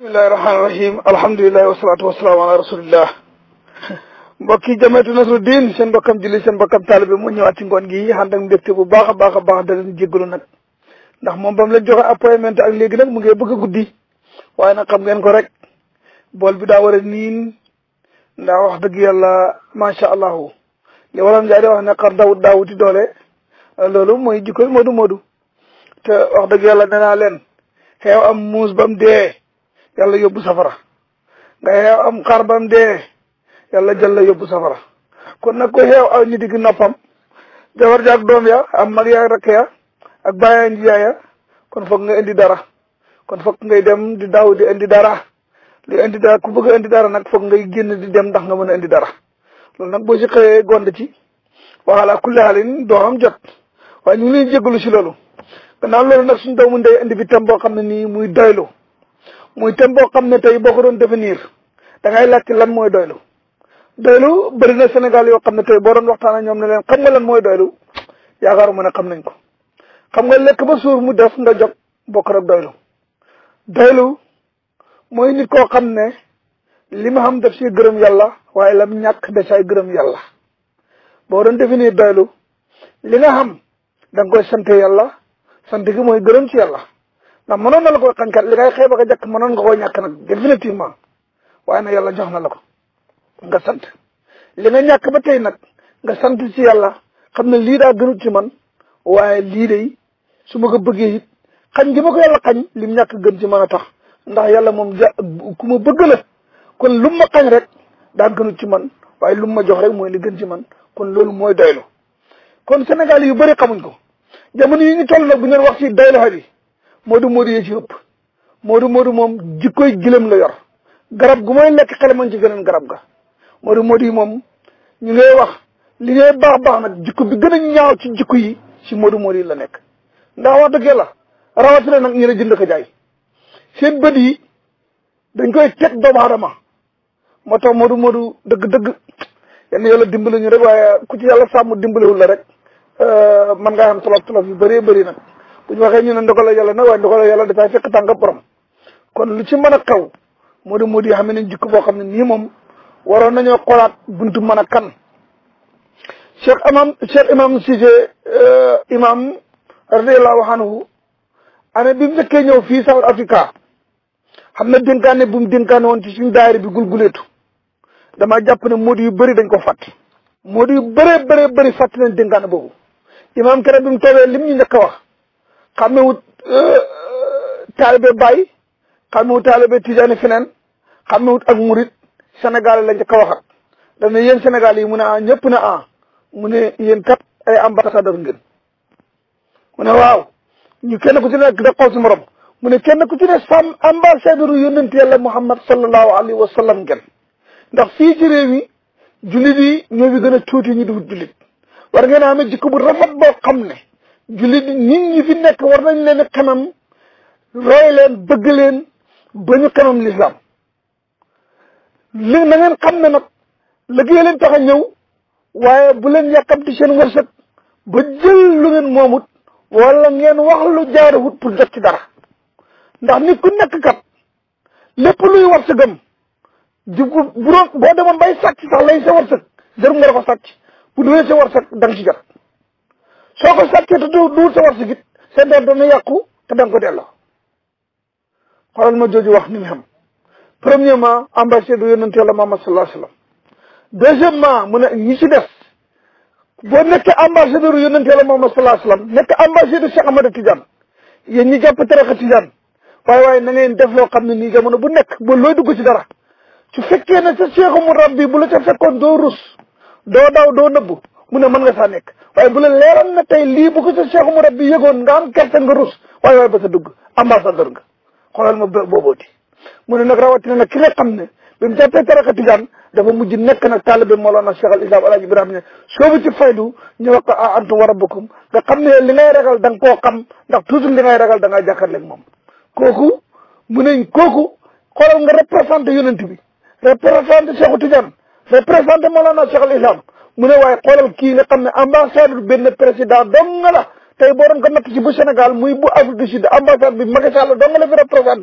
bismillahi rahmaani rahim alhamdulilahi wasalatu wasalaamu ala rasulillah mbokki jameetu Nasruddin seen mbokkam julli seen mbokkam taalibe mu ñëwaat ci ngoon gi ànd ak mbégte bu baax a baax a baax da leen jéggalu nag ndax moom ba mu leen joxe appointment ak léegi nag mu ngi bëgg a guddi waaye nag xam ngeen ko rek bool bi daa war a niin ndax wax dëgg yàlla macha allahu li waroon njaay di wax ne xar dawut daawuti doole loolu mooy jikkoy moodu moodu te wax dëgg yàlla nee naa leen xeew am muus ba mu dee yàlla yóbbu safara nga xeew am xar ba mu dee yàlla jël la yóbbu safara kon nag ko xeew aw ñu digg noppam jabar jaak doom ya am mag yaa rakk ya ak bàyyaa njiyaay ya kon foog nga indi dara kon foog ngay dem di daaw di indi dara li indi dara ku bëgg a indi dara nag foog ngay génn di dem ndax nga mën a indi dara loolu nag boo si xëyee gond ci waxala kulli xaalin doo am jot waaye ñu ngi leen jégalu si loolu gannaaw loolu nag suñu doomu ndey indi bi tam boo xam ne nii muy doylu muy tam boo xam ne tey boo ko doon définir da ngay laajte lan mooy doylu doylu bëri na Sénégal yoo xam ne tey boo doon waxtaan ak ñoom ne leen xam nga lan mooy doylu yaakaaruma ne xam nañ ko xam nga lekk ba suur mu def nga jóg bokk rek doylu doylu mooy nit koo xam ne li ma xam def si gërëm yàlla waaye lam ñàkk da say gërëm yàlla boo doon définir doylu li nga xam da nga koy sant yàlla sant gi mooy gërëm ci yàlla ndax mënoon na la koy xañkat li ngay xeeb ak a jàkk mënoon nga koy ñàkk nag définitivement waaye nag yàlla jox na la ko nga sant li nga ñàkk ba tey nag nga sant ci yàlla xam ne lii daa gënut ci man waaye lii de su ma ko bëggee it xañ gi ma ko yàlla xañ lim ñàkk gën ci mën a tax ndax yàlla moom ja ku ma bëgg la kon lu ma xañ rek daa gënut ci man waaye lu ma jox rek mooy li gën ci man kon loolu mooy doylu kon Sénégal yu bëri xamuñ ko jamono yi ñu toll nag bu ñu wax ci doylu bi moodu moodu yee ci ëpp moodu moodu moom jikkoy gilem la yor garab gu mooy lekk xele man ci gëneen garab ga moodu moodu yi moom ñu ngay wax li ngay baax baax nag jikko bi gën a ñaaw ci jikko yi ci moodu moodu yi la nekk ndax wax dëgg la rawatina nag ñu la jënd ko jaay seen bët yi dañ koy teg doomu aadama moo tax moodu moodu dëgg-dëgg yenn yàlla dimbali ñu rek waaye ku ci yàlla sàmm dimbaliwul la rek man ngaa am tolof tolof yu bëree bëri nag bu ñu waxee ñu ne ndogal la yàlla nag waaye ndogal la yàlla dafay fekk tànga borom kon lu ci mën a xew moodu moodu yi xam ne jikko boo xam ne nii moom waroon nañoo xoolaat buntu mën a kan cheikh imam cheikh imam Cissé imam radiallahu anhu année bi mu njëkkee ñëw fii South Africa xam na dénkaane bu mu dénkaane woon ci suñu daayira bi gulguleetu dama jàpp ne moodu yu bëri dañ ko fàtt moodu yu bëree bëree bëri fàtt nañ dénkaane boobu imam kere bi mu toogee lim ñu njëkk a wax xam ne wut taalibe Baye xam ne wut taalibe Tijaani feneen xam ne wut ak murit Sénégal lañ njëkk a waxat daf ne yéen Sénégal yi mu ne ah ñëpp ne ah mu ne yéen kat ay ambassadeur ngeen mu ne waaw ñu kenn ku ci nekk da xool si morom mu ne kenn ku ci ne sam ambassadeur yónnent yàlla Muhammad sallallahu alayhi wa sallam ngeen ndax fii ci réew mi jullit yi ñoo fi gën a tuuti ñu dugg jullit war ngeen a amee jikko bu rafet boo xam ne jullit nit ñi fi nekk war nañ leen xamam roy leen bëgg leen ba ñu xamam lislaam li na ngeen xam ne nag liggéey leen tax a ñëw waaye bu leen yàkkamti seen wërsëg ba jël lu ngeen moomut wala ngeen wax lu jaarawut pour jot ci dara ndax nit ku nekk kat lépp luy wërsëgam di bu doon boo demoon bay sàcc sax lay sa wërsëg jarul nga ko sàcc bu duwee sa wërsëg da nga ci jot soo ko sàccee te du duwul sa wërsëg it seen doon dana yàqu te da nga ko delloo xoolal ma jooju wax ni mu xam premièrement ambassadeur yonent yàlla Muhammad sallallahu alayhi wa sallam deuxièmement mu ne ñi ci des boo nekkee ambassadeur yonent yàlla Muhammad sallallahu alayhi wa sallam nekk ambassadeur Cheikh Ahmada Tidiane yéen ñi jàpp tarixa Tidiane waaye waaye na ngeen def loo xam ne nii jamono bu nekk ba looy dugg ci dara su fekkee ne sa cheikhu mu rabbi bu la ca fekkoon doo rus doo daw doo nëbbu mu ne mën nga saa nekk waaye bu la leeral na tey lii bu ko sa cheikhu mu rabbi yëgoon nga am kersa nga rus waaye waaye ba sa dugg ambassadeur nga xoolal ma boobooti mu ne nag rawatina nag ki nga xam ne bi mu jàppee tariqa tijaan dafa mujj nekk nag taalibe Mawlana Cheikh al Islam Alaaji Ibrahima ne soobu ci faydu ñu wax ko a antum wa rabbukum nga xam ne li ngay ragal da nga koo xam ndax toujours li ngay ragal da ngaa jàkkaarleeg moom kooku mu ne kooku xoolal nga représenté yonent bi représenté Cheikhu Tidiane représenté Mawlana Cheikh al Islam mu ne waaye xoolal kii nga xam ne ambassadeur benn président dong nga la tey boo doon ko natt ci bu Sénégal muy bu Afrique du Sud ambassade bi Macky Sall dong la fi représenté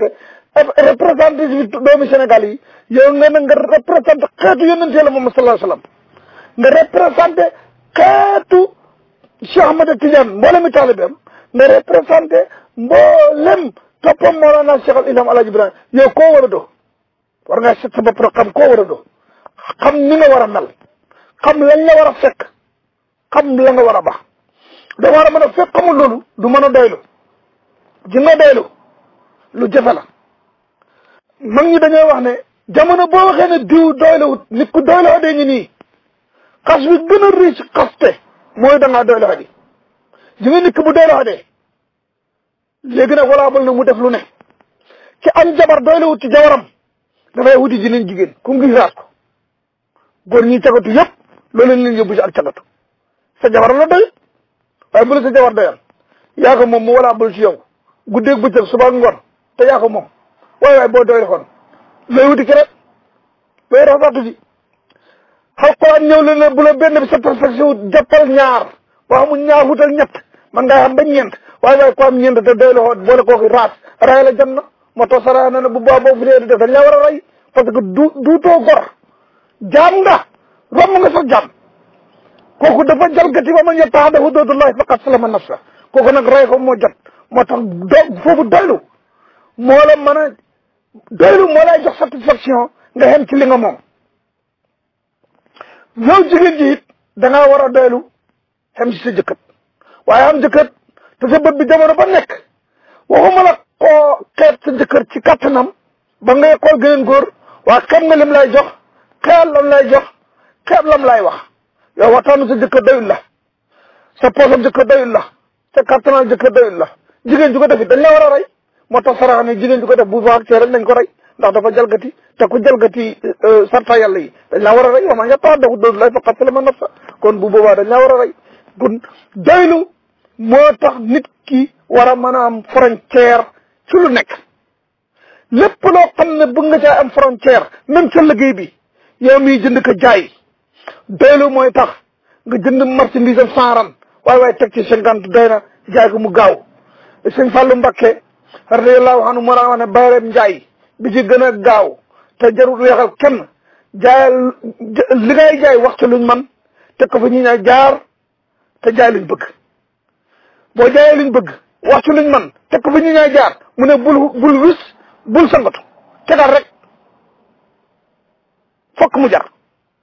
représenté doomi Sénégal yi yow nga ne nga représenté xeetu yonent yàlla Muhammad sallallahu alayhi wasallam nga représenté xeetu Cheikh Ahmad Tidiane mboolem mi taalibeem nga représenté mboolem toppam Mawlana Cheikh al Islam Alaaji Ibrahima yow koo war a doo war ngaa set sa bopp rek xam koo war a doo xam ni nga war a mel xam lañ la war a fekk xam la nga war a baax da war a mën a fekk xamul loolu du mën a doylu ji nga doylu lu jafe la mag ñi dañoo wax ne jamono boo waxee ne diw doylawut nit ku doyloo dee ngi nii xas bi gën a riche xaste mooy da ngaa doyloo di ji nga nit ki bu doyloo dee léegi nag walaabal na mu def lu ne ci am jabar doylawut ci jabaram dafay wuti ji leen jigéen ku ngi raat ko góor ñi cagatu yëpp loolu leen yóbbu ci ak cagatu sa jabar la doy waaye bu la sa jabar doyal yaa ko moom mu walaabal ci yow guddeeg bëccëg suba ngoon te yaa ko moom waaye waaye boo doy kon looy wuti ki rek looy rafetlu ji xaw ko ñëw la ne bu la benn bi satisfaction wut jàppal ñaar boo xamul ñaar wutal ñett man ngaa xam ba ñeent waaye waaye ko am ñeent te doy la xoot boole kooki raas ray la jam na moo tax sara na ne bu baa boo fi dee di def dañ la war a rey parce que du duutoo gor jaam nga romb nga sax jaam kooku dafa jalgati ba ma ñettax dafa doodullahi faqat salama nafsa kooku nag rey ko moo jot moo tax do foofu doylu moo la mën a doylu moo lay jox satisfaction nga xem ci li nga moom yow jigéen ji it dangaa war a doylu xem ci sa jëkkët waaye am jëkkët te sa bët bi jamono ba nekk waxuma la koo xeet sa jëkkër ci kattanam ba ngay xool geneen góor waa xam nga lim lay jox xeel lam lay jox xeeb lam lay wax yow waxtaanu sa jëkkër doyul la sa poosam jëkkër doyul la sa kattanal jëkkër doyul la jigéen ju ko def it dañ la war a rey moo tax sarax ne jigéen ju ko def bu baax see rek nañ ko rey ndax dafa jalgati te ku jalgati sarta yàlla yi dañ laa war a rey wax ma nga tax dafa doodu lay faqat salama nafsa kon bu boobaa dañ laa war a rey kon doylu moo tax nit ki war a mën a am frontière ci lu nekk lépp loo xam ne bëgg nga caa am frontière même sa liggéey bi yow miy jënd ko jaay doylu mooy tax nga jënd marchandise am saaran waaye waaye teg ci cinquante doy na jaay ko mu gaaw sëñ Fallou Mbakke radiyallahu anhu moo wax ne bayreem njaay bi ci gën a gaaw te jarul weexal kenn jaayal li ngay jaay waxtu luñ man teg ko fa ñi ñaa jaar te jaay luñ bëgg boo jaayee luñ bëgg waxtu luñ man teg ko fa ñi ñaa jaar mu ne bul bul wis bul sangatu tegal rek fokk mu jar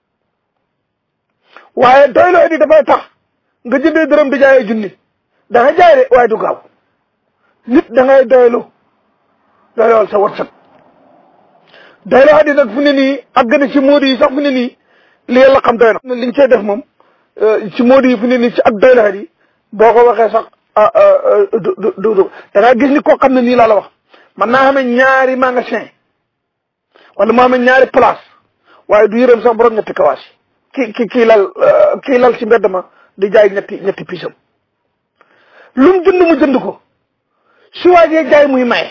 waaye doyloo di dafay tax nga jëndee dërëm di jaayee junni da nga jaay de waaye du gaaw nit da ngay doylu doylool sa wërsëg doylu xaddi nag fu ne nii ak gën a ci móodi yi sax fu ne nii li yàlla xam doy na liñ cey def moom ci móodi yi fu ne nii ci ak doylu xaddi boo ko waxee sax du du du da ngaa gis ni koo xam ne nii laa la wax man naa xamee ñaari magasin wala moo xamee ñaari place waaye du yërëm sax borom ñetti kawaas ki ki kii lal kii lal ci mbedd ma di jaay ñetti ñetti pisam lu mu jënd mu jënd ko su waajee jaay muy maye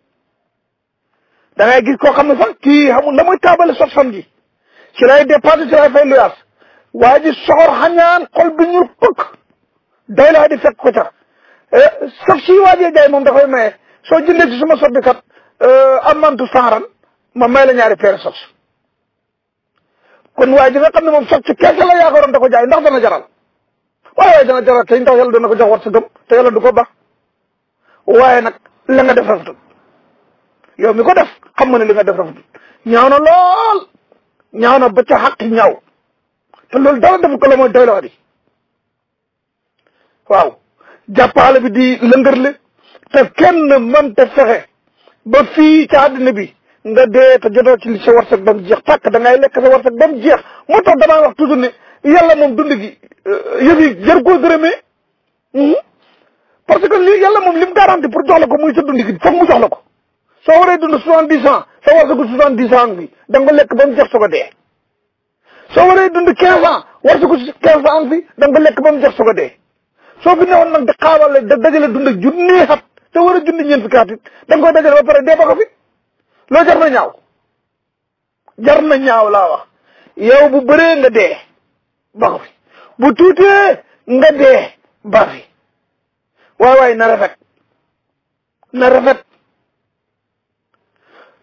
da ngay gis koo xam ne sax kii xamul na muy taabale sot fan ji ci lay dépassé ci lay fay luyaas waa ji soxor xañaan xol bi ñur pëkk doy laa di fekk ko ca sax si waajee jaay moom da koy maye soo jëndee ci suma sot bi kat amantu saaran ma may la ñaari peere sot kon waaye ji nga xam ne moom sot ci keese la yaakaaroon da ko jaay ndax dana jaral waaye waaye dana jaral te ndax yàlla dana ko jox war sa gëm te yàlla du ko baax waaye nag la nga def rafetul yow mi ko def xam nga ne li nga def rafetul ñaaw na lool ñaaw na ba ca xaq ñaaw te loolu dara def ko la mooy doyloo di waaw jàppaale bi di lëngërle te kenn mënta fexe ba fii ci àddina bi nga dee te jotoo ci li sa warsak ba mu jeex tàkk da ngay lekk sa warsak ba mu jeex moo tax damaa wax toujours ne yàlla moom dund gi yëf yi jar koo gërëmee parce que li yàlla moom li mu garanti pour jox la ko muy sa dund gi foog mu jox la ko soo waree dund soixante dix ans sa warsagu soixante dix ans bi da nga lekk ba mu jeex soog a dee soo waree dund quinze ans warsagu quinze ans bi da nga lekk ba mu jeex soog a dee soo fi newoon nag di xaawale da dajale dund ak junni xat te war a junni ñeent fukki at it da nga koy dajale ba pare dee ba ko fi loo jar na ñaaw jar na ñaaw laa wax yow bu bëree nga dee ba ko fi bu tuutee nga dee ba fi waay waay na rafet na rafet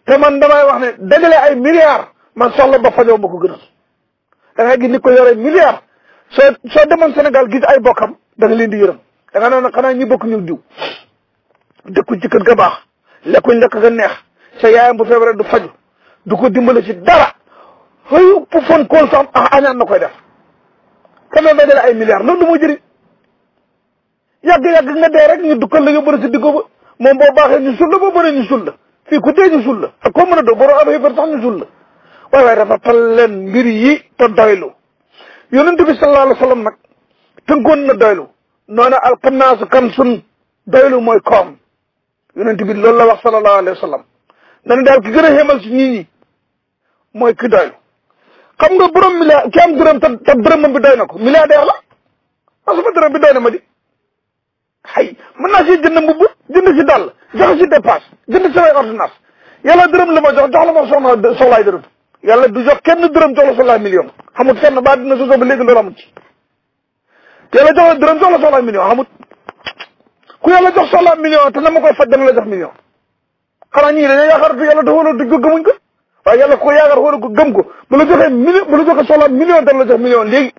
te man damay wax ne dajale ay milliards man soxla ba fajoo ma ko gënal da ngay gis ni ko yore milliards soo soo demoon Sénégal gis ay bokkam da nga leen di yërëm da nga noonu xanaa ñi bokk ñu diw dëkkuñ ci kër ga baax lekkuñ lekk ga neex sa yaayam bu feebaree du faju du ko dimbale ci dara xëy pu fon kool sax ah añaan na koy def te loolu dajale ay milliards loolu du ma jëriñ yàgg-yàgg nga dee rek ñu dukkal la yóbbu la si diggo ba moom boo baaxee ñu sul la boo mënee ñu sul la fii ku dee ñu sul la ak koo mën a doo boroo am xëy sax ñu sul la waaye waaye rafetal leen mbir yi te doylu yonent bi sallallahu alayhi wa sallam nag tënkoon na doylu noona alxannaasu kan sun doylu mooy koom yonent bi loolu la wax sallallahu alayhi wa sallam dana daal ki gën a xemal si nit ñi mooy ki doylu xam nga borom milliard ki am dërëm te te dërëmam bi doy na ko milliardaire la parce que dërëm bi doy na ma di xay mën naa si jënd mbubb jënd si dàll joxe si dépasse jënd samay ordonnance yàlla dërëm la ma jox jox la ma soxna soxlaay dërëm yàlla du jox kenn dërëm jox la soxlaay million xamut fenn ba dina sosoo ba léegi loolu amut ci yàlla jox la dërëm jox la soxlaay million xamut ku yàlla jox soxlaay million te na ma koy faj dana la jox million xanaa ñii dañoo yaakaar te yàlla dafa du ko gëmuñ ko waaye yàlla ko yaakaar wala ko gëm ko bu la joxee million bu la joxee soxlaay million dana la jox million léegi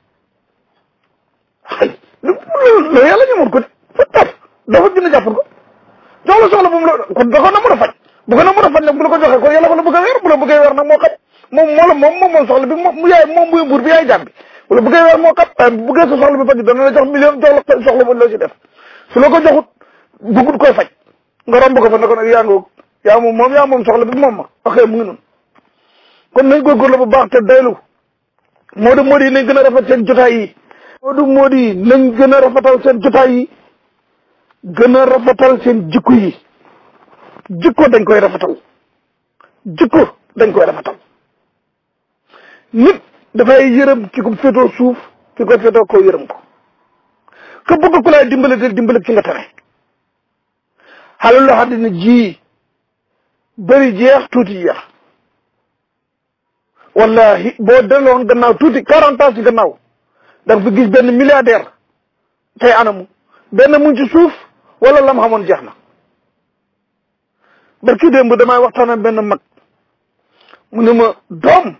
xay loolu yàlla ñu mun ko de fa taf dafa gën a jàppal ko jox la soxla bu mu la kon da ko na mën a faj bu ko na mën a faj nag bu la ko joxee kon yàlla ko la bëgg a weer bu la bëggee weer nag moo xam moom moo la moom moom moom soxla bi moom mu yaay moom muy buur bi yaay jàmm bi bu la bëggee weer moo xam waaye bu bëggee sa soxla bi faj dana la jox million jox la soxla bu la ci def su la ko joxut bëggut koy faj nga romb ko fa ne ko nag yaa ngoog yaa moom moom yaa moom soxla bi moom ma waxee mu ngi noonu kon nañ góorgóorlu bu baax te doylu moo di moo di nañ gën a rafet seen jotaay yi moo di moo di nañ gën a rafetal seen jotaay yi gën a rafetal seen jikko yi jikko dañ koy rafetal jikko dañ koy rafetal nit dafay yërëm ki ko féetoo suuf ki ko féetoo ko yërëm ko ka bëgg ku lay dimbale te dimbale ki nga tane xalal loo xam ne ji bëri jeex tuuti jeex wallahi boo delloon gannaaw tuuti quarante ans ci gannaaw da nga fi gis benn milliardaire tey anamu benn mu ci suuf wala lam xamoon jeex na barki démb damay waxtaan ak benn mag mu ne ma doom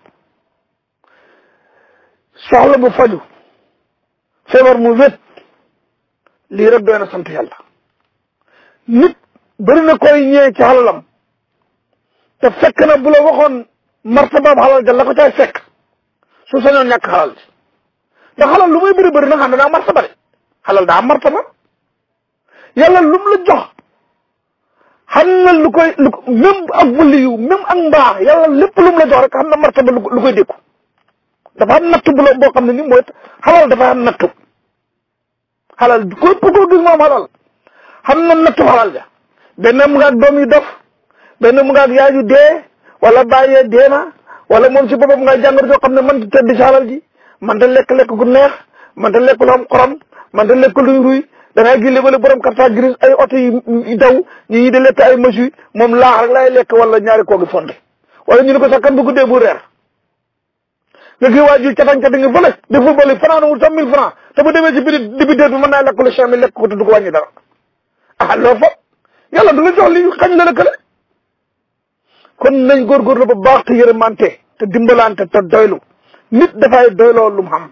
soxla bu faju feebar mu wét lii rek doy na sant yàlla nit bëri na koy ñëwee ci xalalam te fekk na bu la waxoon martabaab xalal ja la ko caay fekk su sañoon ñàkk xalal ji ndax xalal lu muy bëri bëri na xam ne daa martaba de xalal daa martaba yàlla lu mu la jox xam na lu koy lu même ak waliyu même ak mbaax yàlla lépp lu mu la jox rek xam na martaba lu koy dékku dafa am nattu bu la boo xam ne ni mooy xalal dafa am nattu xalal ko ko gis moom xalal xam na nattu xalal ja benn mu nga ak doom yu dof benn mu nga ak yaay yu dee wala bàyyee dee na wala moom si boppam nga jàngat soo xam ne man tedd si xalal ji man ta lekk-lekk gu neex man ta lekk lu am xorom man ta lekk luy ruy da ngay gis léeg-léeg borom carte grise ay oto yi daw ñi ñi di lekk ay machine moom laax rek lay lekk wala ñaari koogi fonde wala ñu ne ko sax kan bu guddee bu reer nga kii waa ji catañ catañ ngi fële di football yi fanaan wul sax mille francs te bu demee ci biir débiteur bi mën naa lekk lu cinq mille lekk ko te du ko wàññi dara ah loolu fa yàlla du la jox li xañ la lëkkale kon nañ góorgóorlu ba baax te yërëmante te dimbalante te doylu nit dafay doyloo lu mu xam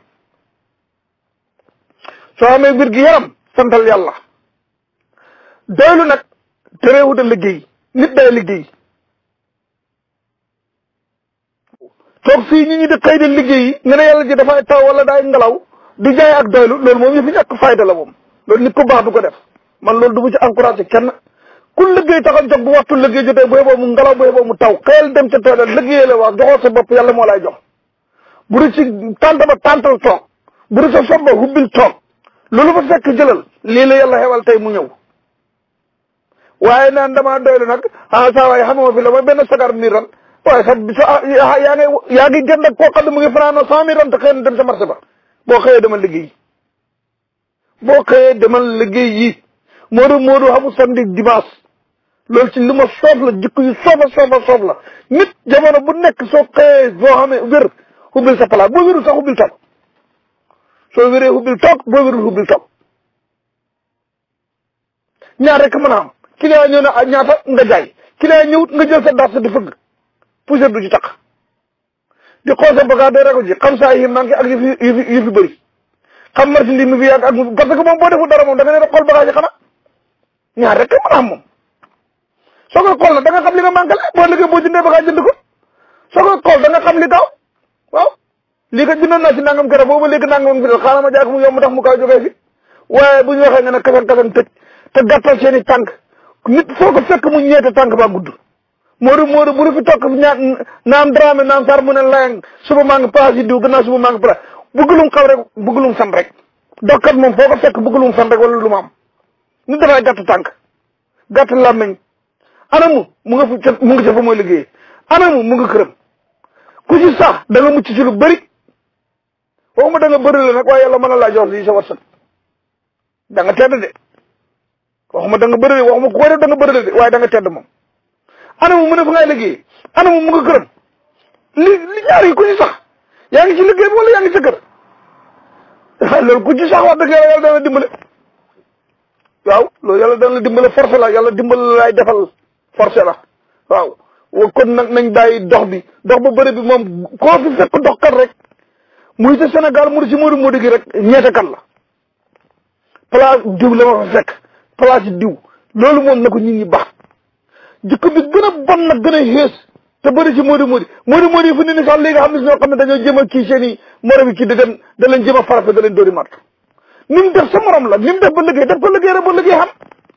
soo amee wér gi yaram santal yàlla doylu nag terewut a liggéey nit day liggéey toog fii ñi ñi di xëy di liggéey yi nga ne yàlla ji dafay taw wala daay ngelaw di jaay ak doylu loolu moom ñu fi ñàkk fayda la moom loolu nit ku baax du ko def man loolu du mu ci encouragé kenn ku liggéey taxaw jóg bu waxtu liggéey jotee bu yeboo mu ngelaw bu yeboo mu taw xëyal dem ca tool liggéeyee la wax joxoo sa bopp yàlla moo lay jox bu dee ci tànt ba tàntal toog bu dee sa sob ba hubbil toog loolu fa fekk jëlal lii la yàlla xewal tey mu ñëw waaye naan damaa doylu nag ah saa waaye xamuma fi la mooy benn sagar nii ran waaye sax sa yaa ngi yaa ngi jënd ak koo xam ne mu ngi fanaanoo cent mille ran te xëy na dem sa marché ba boo xëyee demal liggéey boo xëyee demal liggéey yi moodu moodu xamul samedi dimanche loolu ci li ma soof la jikko yu soofa soofa soof la nit jamono bu nekk soo xëyee boo xamee wér hubbil sa palaas boo wérul sax hubbil toog soo wéree hubbil toog boo wérul hubbil toog ñaar rek mën a am client ñëw ne ñaata nga jaay client ñëwut nga jël sa dars di fëgg poussière du ci tax di xool sa bagage day rago ji xam saa yi manqué ak yu fi yu fi yu fi bëri xam marchandise mi fi yàgg ak mu parce que moom boo deful dara moom da nga ne rek xool bagage yi xanaa ñaar rek kay mën a am moom soo koy xool nag da nga xam li nga manqué la boo liggéey boo jëndee bagage jënd ko soo koy xool da nga xam li gaaw waaw lii kat jëndoon naa si nangam keroog boobu léegi nangam fi dal xaaral ma jaay ko mu yomb tax mu kaw jógee fi waaye bu ñu waxee nga ne kasan kasan tëj te gàttal seen i tànk nit foo ko fekk mu ñeete tànk ba gudd Modou Modou bu fi toog ñaat naam drame naam sar mu ne layang suba maa ngi paas yi diw gannaaw suba maa ngi paas bëgg lum xaw rek bëgg lum san rek dokkat moom foo ko fekk bëgg lum san rek wala lu ma am nit dafay gàtt tànk gàtt làmmiñ anamu mu nga fa mu nga ca fa mooy liggéey anamu mu nga këram ku ci sax da nga mucc ci lu bëri waxuma da nga bëri la nag waaye yàlla mën na laa jox lii sa wërsëg da nga tedd de waxuma da nga bëri de waxuma ku koy def da nga bëri de waaye da nga tedd moom anamu mu ne fa ngay liggéey anamu mu nga këram li li ñaar yi ku ci sax yaa ngi ci liggéey bi wala yaa ngi sa kër loolu ku ci sax wax dëgg yàlla yàlla dana dimbale waaw loolu yàlla dana la dimbale forcé la yàlla dimbale la lay defal forcé la waaw kon nag nañ bàyyi dox bi dox ba bëri bi moom koo fi fekk dox kat rek muy te Sénégal mu di si Modou Modou gi rek ñeete kan la place diw la ma fa fekk place diw loolu moom na ko nit ñi baax jikko bi gën a bon nag gën a xees te bëri si Modou Modou Modou Modou yi fu ne ni sax léegi xam ne si ñoo xam ne dañoo jëm a kii seen i morom yi kii da dem da leen jëm a farata da leen dóori mat ni mu def sa morom la ni mu def ba liggéey def ko liggéey rek ba liggéey xam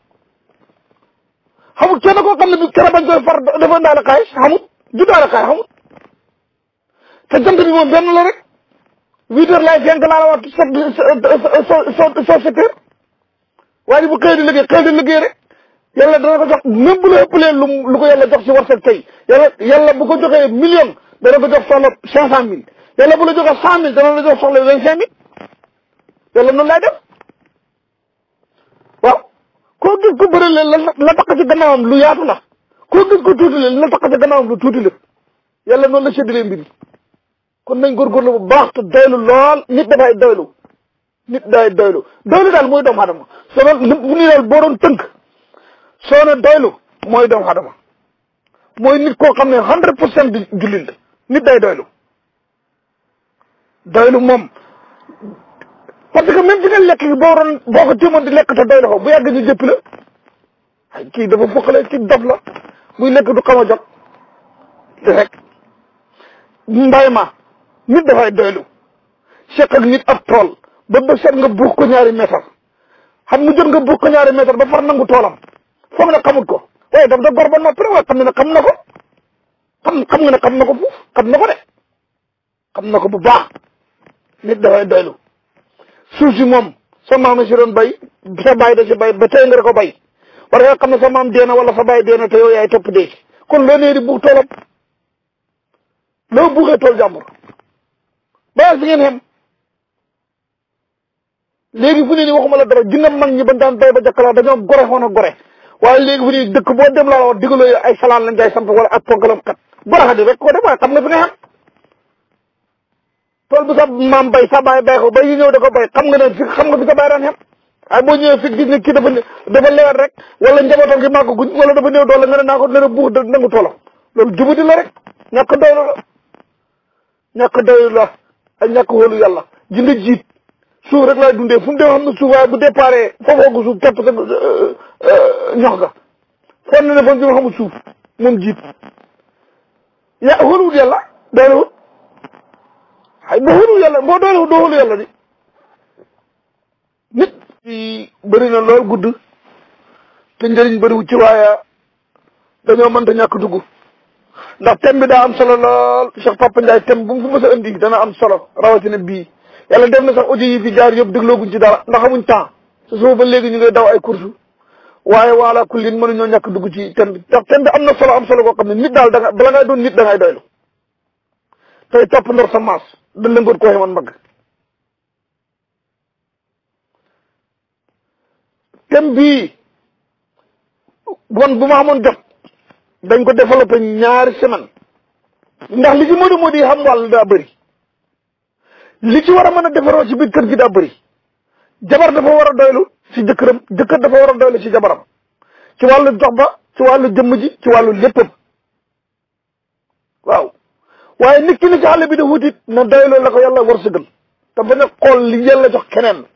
xamul kenn koo xam ne bi kera bañ koy far dafa ndaale xaalis xamut ju daale xaalis xamut te jant bi moom benn la rek huit heures laay fenk laa la wax so so so sept heures waaye bu xëy di liggéey xëy di liggéey rek yàlla dana ko jox même bu la ëppalee lu lu ko yàlla jox si war tey yàlla yàlla bu ko joxee million dana ko jox soxla cinq cent mille yàlla bu la joxee cent mille dana la jox soxla vingt cinq mille yàlla noonu laay def waaw koo gis ko bëri leen la la tax ci gannaawam lu yaatu la koo gis ko tuuti leen la tax ci gannaawam lu tuuti la yàlla noonu la séddalee mbir kon nañ góorgóorlu bu baax te doylu lool nit dafay doylu nit day doylu doylu daal mooy doomu adama soo doon li bu ni daal boo doon tënk soo ne doylu mooy doomu adama mooy nit koo xam ne hundred pour cent di jullit la nit day doylu doylu moom parce que même fi nga lekk gi boo doon boo ko téemoon di lekk te doylu ko bu yàgg ñu jëpp la ay kii dafa foqale kii dof la muy lekk du xam a jot rek mbay ma nit dafay doylu seq ak nit ab tool ba ba seet nga buux ko ñaari mètre xam mu jot nga buux ko ñaari mètre ba far nangu toolam foog na xamut ko waaye daf da gor ba noppi waaye xam ne ne xam na ko xam xam nga ne xam na ko fuuf xam na ko de xam na ko bu baax nit dafay doylu suuf si moom sa maam si doon bay sa baay da si bay ba tey nga ko bay war nga xam ne sa maam deena wala sa baay deena te yow yaay topp dee kon loo nee di buux toolam loo buuxee tool jàmbur bàyyi si ngeen xem léegi fu ne ni waxuma la dara jinne mag ñi bañ daan bay ba jakkalaa dañoo gore xoon a gore waaye léegi fu ne dëkk boo dem laa la wax digaloo ay salaan lañ jaay samp wala ak ponkalam kat gore xa di rek ko def waaye xam nga fi nga xam tool bu sa maam bay sa baay bay ko bay yi ñëw da ko bay xam nga ne fi xam nga fi sa baay daan xem waaye boo ñëwee fi gis ne kii dafa dafa lewet rek wala njabootam gi màgg guñ wala dafa néew doole nga ne naa ko nen a buux da nangu toolam loolu jubadi la rek ñàkk doylu la ñàkk doylu la ak ñàkk wóolu yàlla ji nga jiit suuf rek laay dundee fu mu dem xam ne suuf waaye bu déparé foofoo ko suuf képp sa ñox ga fon ne ne fon bi ma xamul suuf moom jiit ya wóoluwut yàlla doyluwut ay boo wóoluwut yàlla boo doyluwut doo wóolu yàlla di nit ci bëri na lool gudd te njëriñ bëriwut ci waaye dañoo mënta ñàkk dugg ndax thème bi daa am solo lool Cheikh Papa Ndiaye thème bu mu fi mës a indi dana am solo rawatina bii yàlla def na sax audio yi fi jaar yëpp déglooguñ ci dara ndax amuñ temps su suba ba léegi ñu ngay daw ay course waaye waala kullin mënuñoo ñàkk dugg ci thème bi ndax thème bi am na solo am solo koo xam ne nit daal da nga bala ngay doon nit da ngay doylu tey topp ndor sa maas da lëngoot koo xeman mbagg thème bii bon bu ma amoon jot dañ ko développé ñaari semaine ndax li ci Modou Modou yi xam wàll daa bëri li ci war a mën a defaroo ci biir kër gi daa bëri jabar dafa war a doylu ci jëkkëram jëkkër dafa war a doylu ci jabaram ci wàllu dox ba ci wàllu jëmm ji ci wàllu léppam waaw waaye nit ki ni ci àll bi da wutit na doyloo la ko yàlla war sëgal te bañ a xool li yàlla jox keneen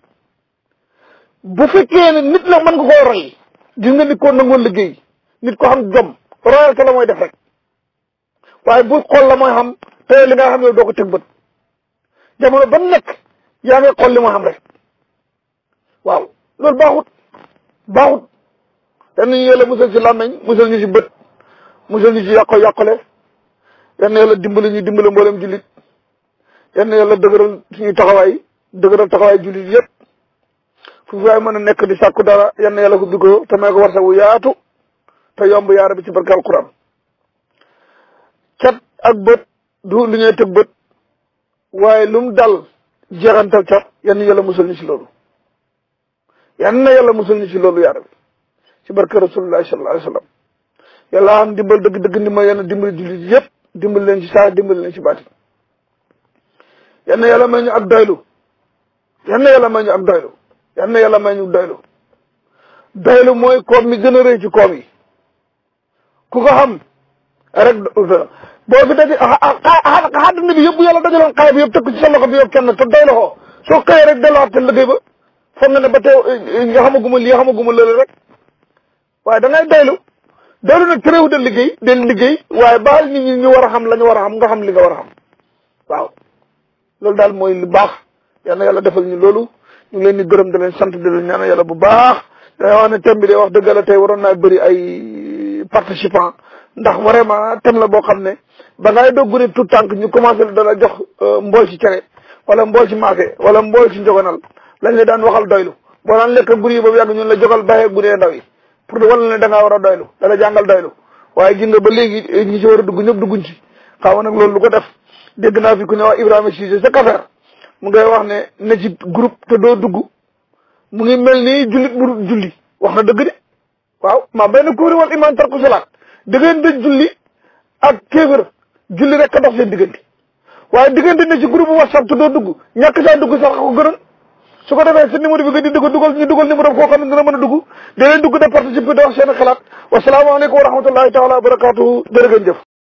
bu fekkee ne nit nag mën nga koo roy gis nga nit koo nangoo liggéey nit ko xam jom royal ko la mooy def rek waaye bu xool la mooy xam te li nga xam ne doo ko teg bët jamono ba nekk yaa ngi xool li moo xam rek waaw loolu baaxut baaxut yan nañu yàlla musal ci làmmeñ musal ñu ci bët musal ñu ci yàqo yàqole yan na yàlla dimbali ñu dimbali mboolem jullit yan na yàlla dëgëral suñuy taxawaay dëgëral taxawaay jullit yëpp fu fi waay mën a nekk di sàkku dara yan na yàlla ko bi ko te may ko warsagu yaatu te yomb yaara bi ci barke alquran cat ak bët du lu ñuy tëg bët waaye lu mu dal jeexantal cat yan yàlla musal ñu ci loolu yan na yàlla musal ñu ci loolu yaara bi ci barke rasulullahi sallallahu alayhi wa sallam yàlla am dimbal dëgg dëgg ndimbal yàlla dimbali jullit yëpp dimbali leen ci saa dimbali leen ci baati yan na yàlla may ñu ak doylu yan na yàlla may ñu ak doylu yan na yàlla may ñu doylu doylu mooy koom mi gën a rëy ci koom yi ku ko xam rek boo fi daje àdduna bi yëpp yàlla dajaloon xaay bi yëpp teg ko ci sa loxo bi yëpp kenn te doy loxo soo xëyee rek delluwaat te liggéey ba foog nga ne ba tey nga xamaguma lii xamaguma lële rek waaye da ngay doylu doylu nag terewu de liggéey del liggéey waaye baal nit ñi ñu war a xam la ñu war a xam nga xam li nga war a xam waaw loolu daal mooy lu baax yal na yàlla defal ñu loolu ñu ngi leen di gërëm di leen sant di leen ñaan yàlla bu baax day wax ne thème bi de wax dëgg la tey waroon naa bëri ay participants ndax vraiment thème la boo xam ne ba ngay doog gune tout tànk ñu commencé la dala jox mbool ci cere wala mbool ci maafe wala mbool ci njogonal lañ la daan waxal doylu boo daan lekk guri yi boobu yàgg ñun la jogal baxee gune ndaw yi pour wala ne da ngaa war a doylu dala jàngal doylu waaye gis nga ba léegi ñi ci war a dugg ñëpp dugguñ ci xaw nag loolu lu ko def dégg naa fi ku ne wax Ibrahima Cissé sa kafeer mu ngay wax ne ne ci groupe te doo dugg mu ngi mel ni jullit bu julli wax na dëgg de waaw maa benn kuuri wal iman tarku salaat diggante julli ak kéefër julli rek a dox seen diggante waaye diggante ne ci groupe whatsapp te doo dugg ñàkk saa dugg sax ko gënoon su ko defee sa numéro bi nga di dugg dugal ñu dugal numéro koo xam ne dina mën a dugg da leen dugg de participer di wax seen xalaat wasalaamaaleykum wa rahmatullahi taala wa barakatuhu jërë ngeen jëf